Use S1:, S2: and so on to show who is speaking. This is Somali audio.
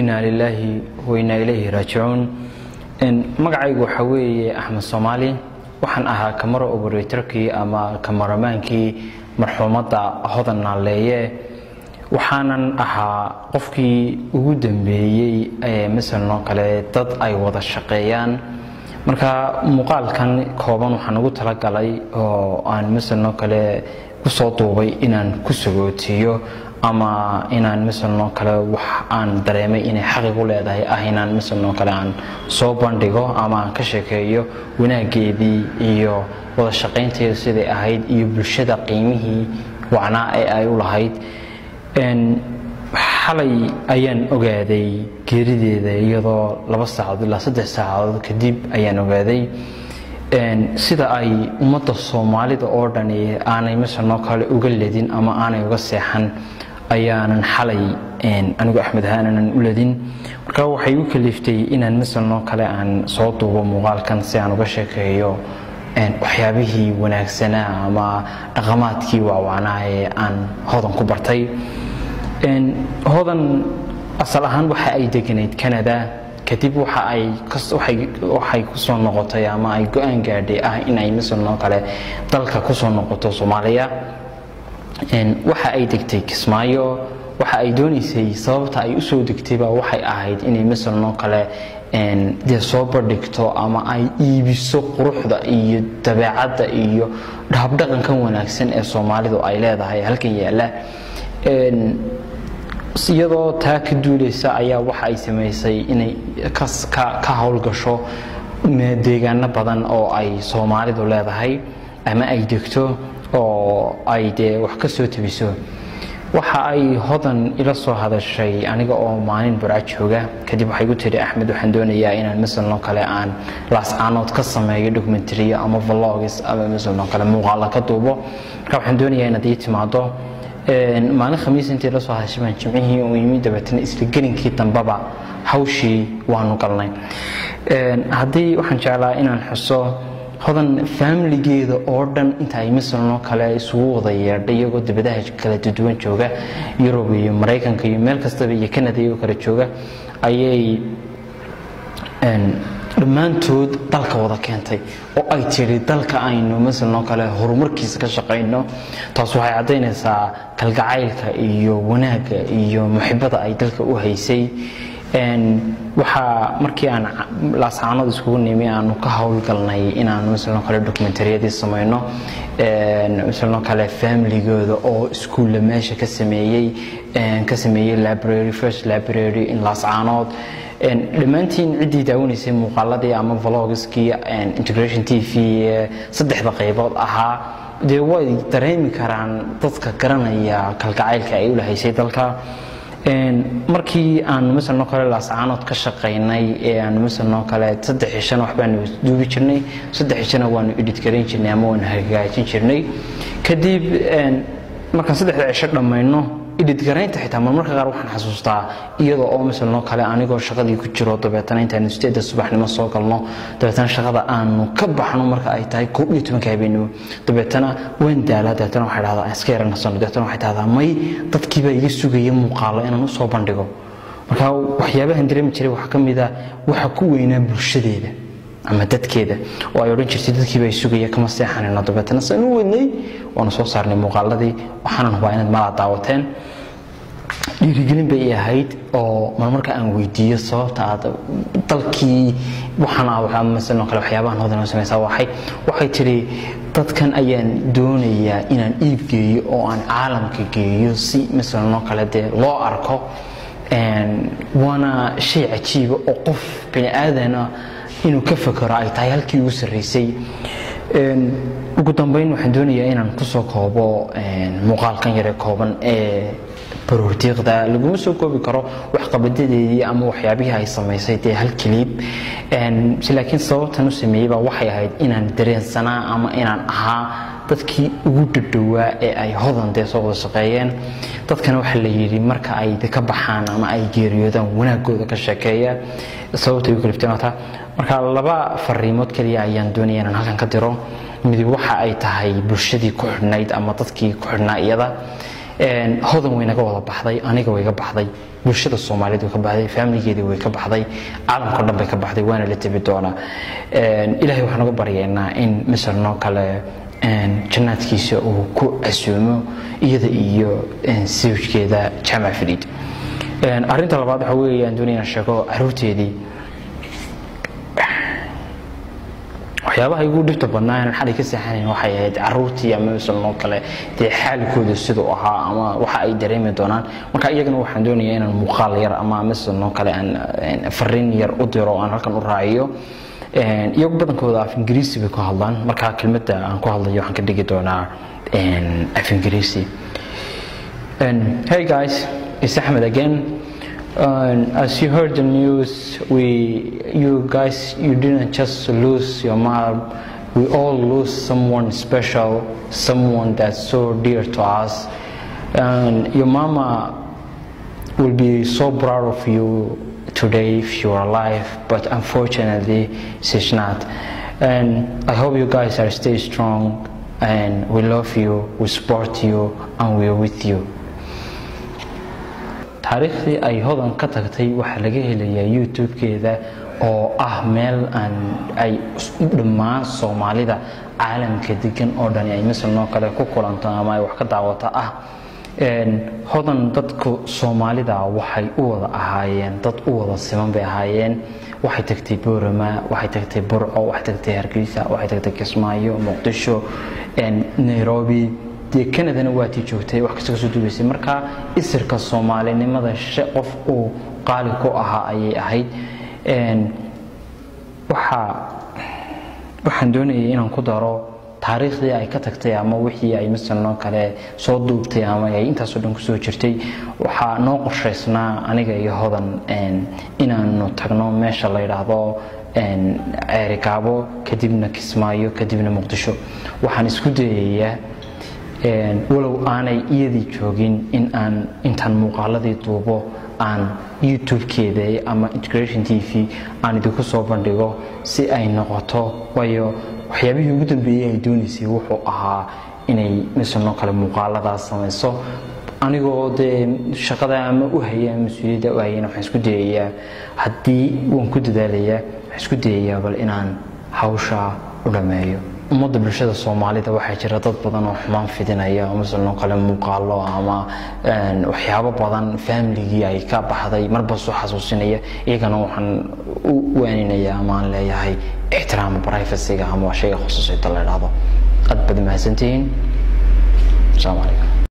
S1: inaa lilaahi wainaa ilayhi raajicuun magacaygu waxaa weeye axmed soomaali waxaan ahaa kamaro oboratorkii ama kamaramaankii marxuumadda hodan naaleeye waxaanan ahaa qofkii ugu dambeeyey ee masalanoo kale dad ay wada shaqeeyaan marka muuqaalkan kooban waxaan ugu talagalay oo aan masalanoo kale kusoo duubay inaan ku sagootiyo ama inaan masalanoo kale wax aan dareemay inay xaqigu leedahay ah inaan masalanoo kale aan soo bandhigo ama aan ka sheekeeyo wanaageedii iyo wada shaqaynteedu siday ahayd iyo bulshada qiimihii wacnaa ee ay u lahayd xalay ayaan ogaaday geerideeda iyadoo laba saacadood ilaa saddex saacadood kadib ayaan ogaaday sida ay ummadda soomaalida oo dhani aanay masalanoo kale uga ledin ama aanay uga seexan ayaanan xalay anigu axmed ahaanan u ledin marka waxay u kaliftay inaan masalanoo kale aan soo duubo muuqaalkan si aan uga sheekeeyo waxyaabihii wanaagsanaa ama dhaqamaadkii waawacnaa ee aan hodan ku bartay hodan asal ahaan waxa ay deganayd canada kadib waxa ay waxay kusoo noqotay ama ay go-aan gaadhay ah in ay masalanoo kale dalka kusoo noqoto soomaaliya waxa ay degtay kismaayo waxa ay doonaysay sababta ay usoo degtayba waxay ahayd inay masalanoo kale dee soo bandhigto ama ay iibiso quruxda iyo dabeecadda iyo habdhaqankan wanaagsan ee soomaalidu ay leedahay halkan yaalla iyadoo taa ka duulaysa ayaa waxa ay samaysay inay ka howlgasho deegaano badan oo ay soomaalidu leedahay ama ay degto oo ay dee wax ka soo tebiso waxa ay hodan ila soo hadashay aniga oo maalin burca jooga kadib waxay gu tiri axmed waxaan doonayaa inaan masalanoo kale aan laascaanood ka sameeyo documentariyo ama vlogs ama masalanoo kale muuqaala ka duubo marka waxaan doonayaa inaad ii timaado maalin khamiis intii la soo hadashay baan jimcihii u yimi dabeetana isla gelinkii dambaba hawshii waanu galnay haddii waxaan jeclaa inaan xuso hodan faamiligeeda oo dhan inta ay masalanoo kale isugu wada yeedhay iyagoo dibadaha kala duwan jooga yurub iyo maraykanka iyo meel kastaba iyo canada iyagoo kale jooga ayay dhammaantood dalka wada keentay oo ay tiri dalka aynu masalanoo kale horumarkiisa ka shaqayno taas waxay caddaynaysaa kalgacaylka iyo wanaagga iyo muxibada ay dalka u haysay waxaa markii aan laascaanood iskugu nimi aanu ka howlgalnay inaanu masalanoo kale dokumentariyadii samayno masalanoo kale familigooda oo iskuulla meesha ka sameeyey ka sameeyey library first library in laascaanood dhammaantiin ciddii daawanaysay muuqaaladii ama vlogskii integration t v saddexda qaybood ahaa dee way dareemi karaan dadka garanaya kalgacaylka ay u lahaysay dalka markii aanu masalanoo kale laascaanood ka shaqaynay ee aanu masalanoo kale saddex cishana waxbaanu duubi jirnay saddex cishana waanu edit garayn jirnay ama waanu hagaajin jirnay kadib markaan saddexda cisho dhammayno edit garaynta xitaa marmarka qaar waxaan xasuustaa iyadoo oo masalanoo kale anigoo shaqadii ku jiro dabeetana intaanu sideedda subaxnimo soo galno dabeetana shaqada aanu ka baxno marka ay tahay koob iyo tobanka habeenimo dabeetana waan daalaa dabeetana waxay dhahdaa iska yaranasano dabeetana waxay dhahdaa may dadkiibaa iga sugaya muuqaalo inaan u soo bandhigo marka waxyaabahan dareemi jiray waxaa ka mid a waxa ku weynaa bulshadeeda ama dadkeeda oo ay odhan jirtay dadkiiba ay sugaya kama seexanayno dabeetana saan u wadnay waanu soo saarnay muuqaaladii waxaanan hubaa inaad malaa daawateen dhiirigelin bay ahayd oo marmarka aan weydiiyo sababta aad dalkii waxaan masalanoo kale waxyaabahan hodan oo samaysaa waxay waxay tidhi dadkan ayaan doonayaa inaan iib geeyo oo aan caalamka geeyo si masalanoo kale dee loo arko waana shay cajiiba oo qof bini aadana inuu ka fakero ay tahay halkii ugu sarraysay ugu dambeyn waxaan doonayaa inaan kusoo koobo muuqaalkan yare kooban ee baroordiiqda laguma soo koobi karo waxqabadadeedii ama waxyaabihii ay samaysay dee hal kaliib laakiin sababtan u sameeyeyba waxay ahayd inaan dareensanaa ama inaan ahaa dadkii ugu dhadhowaa ee ay hodan dee soo wada shaqeeyeen dadkana waxaa la yidhi marka ay ka baxaan ama ay geeriyoodaan wanaagooda ka sheekeeya sababtay u kalifteen marka laba fariimood keliya ayaan doonaya inaan halkan ka diro midib waxa ay tahay bulshadii ku xidhnayd ama dadkii ku xidhnaa iyada hodan waynaga wada baxday aniga wayga baxday bulshada soomaaliyeed way ka baxday faamiligeedii way ka baxday caalamka o dhan bay ka baxday waana la tebi doonaa ilaahay waxaan uga baryaynaa in misal noo kale jannaadkiisa uu ku casuumo iyada iyo sawjkeeda jaamac fariid arrinta labaad waxa weeye aan doonaya inaan sheego caruurteedii waxyaabaha igu dhibta badnaa inaan xalay ka seexanayn waxay ahayd caruurtii ama misal noo kale dee xaalkooda siduu ahaa ama waxa ay dareemi doonaan marka iyagana waxaan doonayaa inaan muuqaal yar ama misal noo kale aan fariin yar u diro aan halkan u raaciyo iyagu badankooda af ingiriisi bay ku hadlaan marka kelmadda aan ku hadlayo waxaan ka dhigi doonaa af ingiriisi hey guys it's Ahmed again and as you heard the news we you guys you didn't just lose your mom we all lose someone special someone that's so dear to us and your mama will be so proud of you today if you are alive but unfortunately she's not and i hope you guys are stay strong and we love you we support you and we are with you taariikhdii ay hodan ka tagtay waxaa laga helayaa youtube-keeda oo ah meel aan ay dhammaan soomaalida caalamka degan oo dhani ay misal noo kale ku kulanto ama ay wax ka daawato ah hodan dadka soomaalida waxay u wada ahaayeen dad u wada siman bay ahaayeen waxay tagtay boorama waxay tagtay burco waxay tagtay hargeysa waxay tagtay kismaayo muqdisho nairobi dee canadana waatii joogtay wax kasta kasoo duubaysay marka isirka soomaalinimada qof uu qaali ku ahaa ayay ahayd waxaa waxaan doonayay inaan ku daro taariikhdii ay ka tagtay ama wixii ay masalnoo kale soo duubtay ama ay intaasoo dhan kusoo jirtay waxaa noo qorshaysnaa aniga iyo hodan inaanu tagno meesha la yidhaahdo ceerigaabo kadibna kismaayo kadibna muqdisho waxaan isku dayayaa walow aanay iyadii joogin in aan intaan muuqaaladii duubo aan youtube-keeda ama integration t v aan idinku soo bandhigo si ay noqoto waayo waxyaabihii ugu dambeeyey ay doonaysay wuxuu ahaa inay misalnoo kale muuqaaladaas samayso anigoo dee shaqada ama u haya ama mas-uuliyadda u hayana waxaan isku dayayaa haddii waan ku dadaalayaa waxaan isku dayayaa bal inaan hawsha u dhammeeyo ummadda bulshada soomaalida waxaa jira dad badan oo xumaan fidinaya masalnoo kale muuqaalo ama waxyaabo badan faamiligii ay ka baxday marba soo xasuusinaya iyagana waxaan u waaninayaa ama aan leeyahay ixtiraama privacyga ama shayga khusuusiyada la idhaahdo aad baad mahadsantihiin asalaamu calaykum